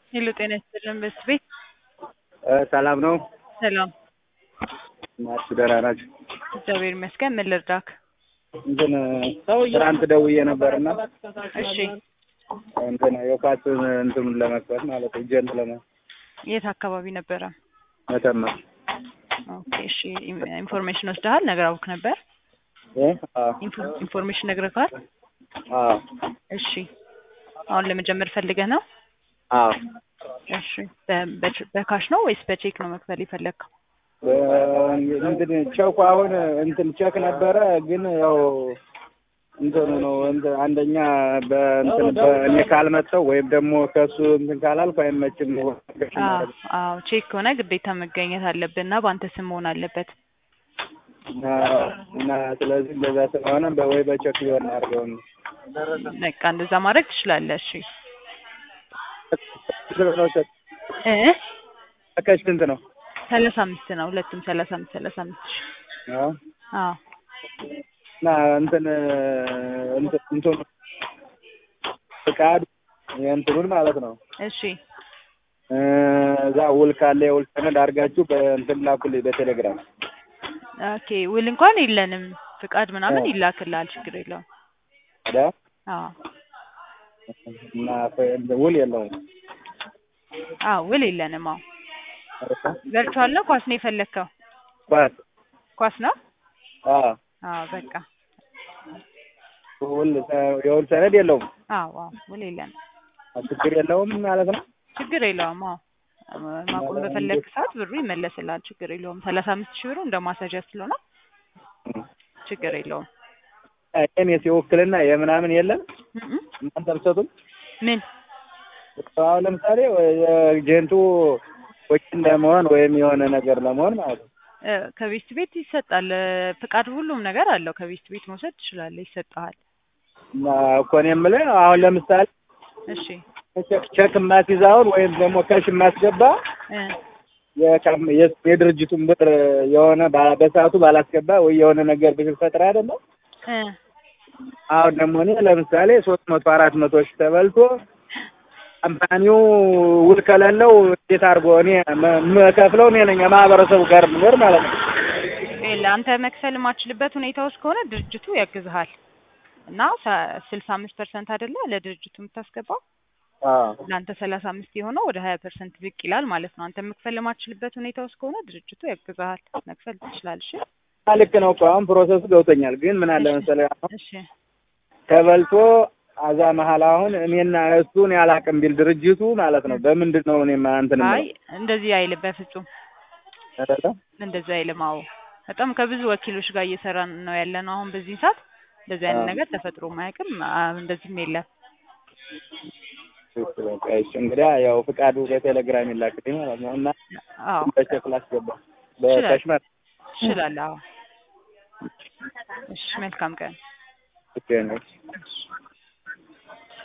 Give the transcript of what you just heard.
ሄሎ ጤና ይስጥልን በስ ቤት ሰላም ነው ሰላም ናችሁ? ደህና ናችሁ? እግዚአብሔር ይመስገን። ምን ልርዳክ? እንትን ትናንት ደውዬ ነበርና እሺ እንትን የኳስ እንትኑን ለመክፈት ማለት ነው እጀን ለመ የት አካባቢ ነበረ? መተማ ኦኬ እሺ ኢን- ኢንፎርሜሽን ወስደሃል? ነግረውክ ነበር? እ? አዎ ኢንፎ- ኢንፎርሜሽን ነግረካል? አዎ እሺ አሁን ለመጀመር ፈልገህ ነው? አዎ እሺ በ- በች- በካሽ ነው ወይስ በቼክ ነው መክፈል የፈለግከው? በ- እንትን ቼኩ አሁን እንትን ቼክ ነበረ ግን ያው እንትኑ ነው እንትን አንደኛ በእንትን በእኔ ካልመጣው ወይም ደግሞ ከሱ እንትን ካላልኩ አይመችም። አዎ አዎ ቼክ ከሆነ ግዴታ መገኘት አለብህ እና በአንተ ስም መሆን አለበት። እና እና ስለዚህ እንደዛ ስለሆነ በወይ በቼክ ሊሆን አድርገው ነው በቃ እንደዛ ማድረግ ትችላለህ። እሺ እ ከሽ ስንት ነው? ሰላሳ አምስት ነው ሁለቱም ሰላሳ አምስት ሰላሳ አምስት ሺህ አዎ አዎ እና እንትን እንትን እንትኑ ፍቃድ የእንትኑን ማለት ነው እሺ እ እዛ ውል ካለ የውል ሰነድ አድርጋችሁ በእንትን ላኩልኝ በቴሌግራም። ኦኬ ውል እንኳን የለንም። ፍቃድ ምናምን ይላክልሃል፣ ችግር የለውም። ታዲያ አዎ እና ፈ- ውል የለውም። አዎ ውል የለንም። አዎ ቨርቹዋል ነው ኳስ ነው የፈለግከው? ኳስ ኳስ ነው? አዎ አዎ በቃ ውል የውል ሰነድ የለውም። አዎ አዎ ውል የለንም። ችግር የለውም ማለት ነው። ችግር የለውም። አዎ ማቆም በፈለግ ሰዓት ብሩ ይመለስልሃል፣ ችግር የለውም። ሰላሳ አምስት ሺህ ብሩ እንደ ማሳጃ ስለሆነ ችግር የለውም። እኔ የውክልና የምናምን የለም እም እናንተ አልሰጡም። ምን አሁን ለምሳሌ ኤጀንቱ ወኪል ለመሆን ወይም የሆነ ነገር ለመሆን ማለት ነው። እ፣ ከቤት ቤት ይሰጣል እ፣ ፍቃድ ሁሉም ነገር አለው። ከቤት ቤት መውሰድ ትችላለህ፣ ይሰጥሃል። እና እኮ እኔ የምልህ አሁን ለምሳሌ እሺ ቼክ ቼክ የማስይዛውን ወይም ደግሞ ከሽ የማስገባ እ፣ የካም- የ- የድርጅቱን ብር የሆነ ባ- በሰዓቱ ባላስገባ ወይ የሆነ ነገር ብፈጥር አይደለም። እ፣ አሁን ደግሞ እኔ ለምሳሌ ሶስት መቶ አራት መቶ ሺህ ተበልቶ ካምፓኒው ውል ከሌለው እንዴት አድርጎ እኔ መ- የምከፍለው እኔ ነኝ የማህበረሰቡ ጋር ምኖር ማለት ነው። ይኸውልህ አንተ መክፈል የማትችልበት ሁኔታ ውስጥ ከሆነ ድርጅቱ ያግዝሃል እና ስልሳ አምስት ፐርሰንት አይደለ ለድርጅቱ የምታስገባው አዎ ለአንተ ሰላሳ አምስት የሆነው ወደ ሀያ ፐርሰንት ዝቅ ይላል ማለት ነው። አንተ መክፈል የማትችልበት ሁኔታ ውስጥ ከሆነ ድርጅቱ ያግዝሃል፣ መክፈል ትችላለሽ። ልክ ነው እኮ አሁን ፕሮሰሱ ገብቶኛል። ግን ምን አለ መሰለህ አሁን እሺ ተበልቶ አዛ መሀል አሁን እኔና እሱን ያላቅም ቢል ድርጅቱ ማለት ነው በምንድን ነው እኔ እንትን አይ እንደዚህ አይልም፣ በፍጹም የምለው? እንደዚህ አይልም። አዎ በጣም ከብዙ ወኪሎች ጋር እየሰራን ነው ያለ ነው አሁን በዚህ ሰዓት እንደዚህ አይነት አዎ። ነገር ተፈጥሮ ማያውቅም። አ- እንደዚህም የለም። በቃ እሺ እንግዲያ ያው ፍቃዱ በቴሌግራም ይላክልኝ ማለት ነው እና አዎ በቼክ ላስገባ በካሽ ማለት ትችላለህ። አዎ እሺ፣ መልካም ቀን። ነው።